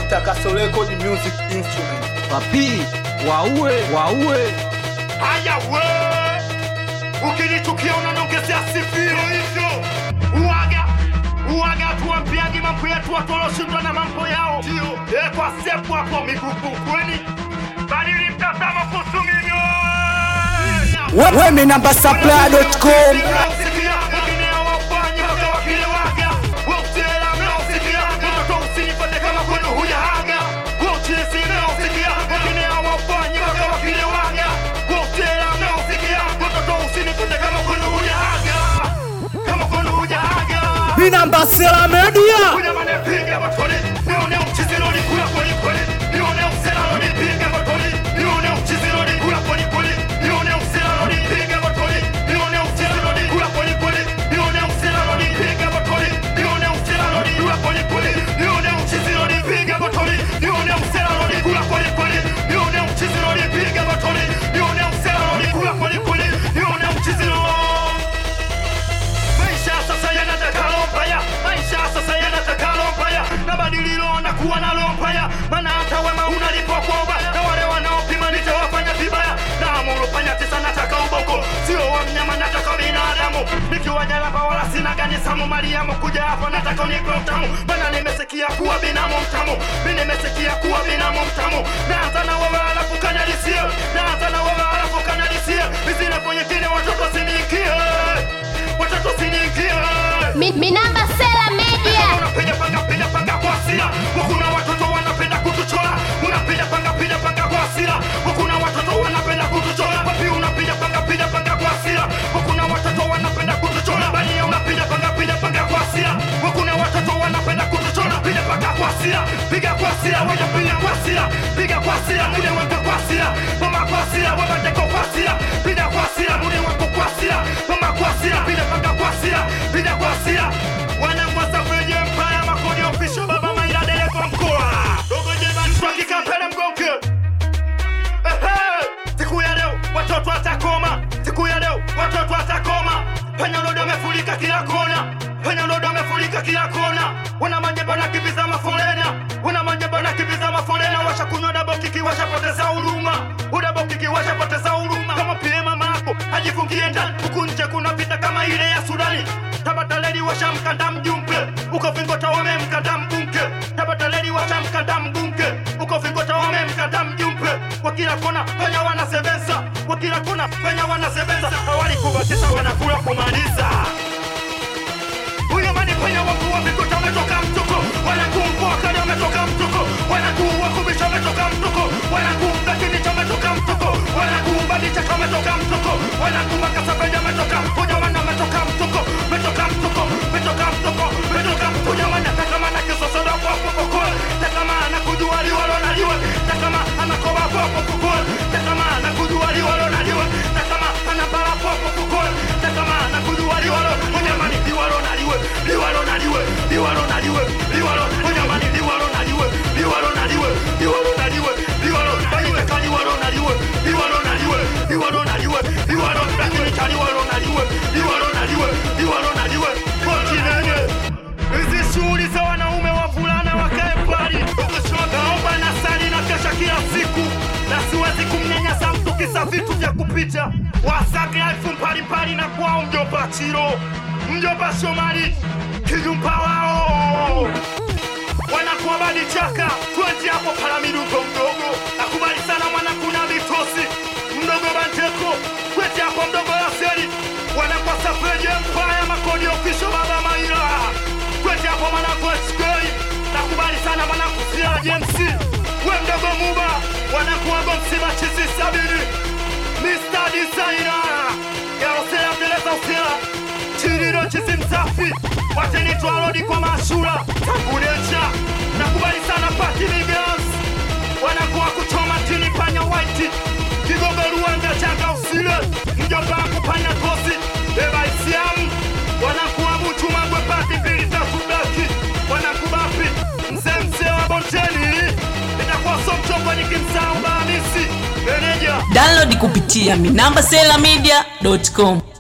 Takaso Record Music Instrument. papi waue waue Haya we, ukinichukia unaniongezea sifio hivyo. Uwaga uwaga, tuambiagi mambo yetu watu walioshindwa na mambo yao, ndio eh, kwa sepu hapo migugu kweni, badili mtazamo kuhusu mimi Wemi namba supply.com. Mi namba Sela Media. Maisha sasa yanataka lompaya, maisha sasa yanataka lompaya, na badililo na kuwa na lompaya, maana hata wema unalipwa kwa ubaya, na wale wanaopima nitawafanya vibaya, na amuru fanya tisa, nataka ubongo, sio wa mnyama, nataka binadamu, nikiwa jalapa wala sina gani samu Mariamu, kuja hapa nataka unipe utamu, maana nimesikia kuwa binamu mtamu, mi nimesikia kuwa binamu mtamu, naanza na wewe alafu kanalisie, naanza na wewe alafu kanalisie, izile kwenye kine watoto siniingie watoto siniingie Mi, mi namba Sela Media. unapiga panga piga panga kwa hasira wakuna watoto wanapenda kutuchora unapiga panga piga panga kwa hasira wakuna watoto wanapenda kutuchora papi unapiga panga piga panga kwa hasira wakuna watoto wanapenda kutuchora bali ya unapiga panga piga panga kwa hasira wakuna watoto wanapenda kutuchora piga panga kwa hasira piga kwa hasira waja piga kwa hasira piga kwa hasira mude wako kwa hasira mama kwa hasira baba ndeko kwa hasira piga kwa hasira mude wako kwa hasira mama kwa hasira piga panga kwa hasira piga kwa hasira wanamwasa kwenye mpaya makodi ofisho baba maila dele kwa mkoa dogo jeba nitwakika pele mgonke Ehe, siku ya leo watoto watakoma siku ya leo watoto watakoma penye lodo amefurika kila kona penye lodo amefurika kila kona wana majeba na kibiza mafolena wana majeba na kibiza mafolena washakunywa dabokiki washapoteza huruma udabokiki washapoteza huruma kama pile mama yako ajifungie ndani huku nje kuna vita kama ile ya sudani tabataleli washamkanda mjumbe uko vingota wamemkanda mbunge tabataleli washamkanda mbunge uko vingota wamemkanda mjumbe kwa kila kona penya wanasebenza kwa kila kona penya wanasebenza awali kubatisha wanakula kumaliza huyo mani kwenye wakuu wa vikuta wametoka mtuko wanakumbua kali wametoka mtuko wanakuwa kubisha wametoka mtuko wanakuumba kinicha wametoka mtuko wanakuumba dichaka wametoka mtuko wanakuumba kasapeja wametoka huja wana wametoka mtuko wametoka mtuko wametoka mtuko wametoka huja wana takamana kisosoda kwa popoko takamana kujua liwalo na liwe takama anakoba kwa popoko takama anakujua liwalo na liwe takama anabala kwa popoko takama anakujua liwalo mnyamani liwalo na liwe liwalo na liwe liwalo na liwe liwalo mnyamani liwalo na liwe liwalo na liwe liwalo na liwe liwalo baiwe ka liwalo na liwe liwalo na liwe liwalo na liwe liwalo lakini cha liwalo na liwe liwalo na liwe liwalo na liwe kontinene hizi shughuli za wanaume wavulana wakae mbali naomba na sali na kesha kila siku na siwezi kumnyanyasa mtu kisa vitu vya kupita wasake elfu mbalimbali na kwao mjomba chiro mjomba shomari kijumpa wao wanakuwa badi chaka twenti hapo palamiduko mdogo nakubali sana mwanakuna vitosi mdogo banteko kweti hapo mdogo yaseri wanakuwa safeje mpaya makodi ofisho baba maila kweti hapo mwanako skei nakubali sana mwanangu sia james we mdogo muba wanakuwa gomsima chisi sabini Mr. Designer Yarosela mteleza usela Chiriro chisi msafi Watenitwa rodi kwa mashura Tangulecha Nakubali sana pati migas Wanakuwa kuchoma tini panya white Kigogo ruanga changa usile Mjomba kupanya kosi Eba isiamu Wanakuwa muchu mangwe pati mbili tatu blaki Wanakubapi Mzee mzee wa bonteni Itakuwa so mchongo nikimsahau bahamisi Meneja download kupitia minamba sela media.com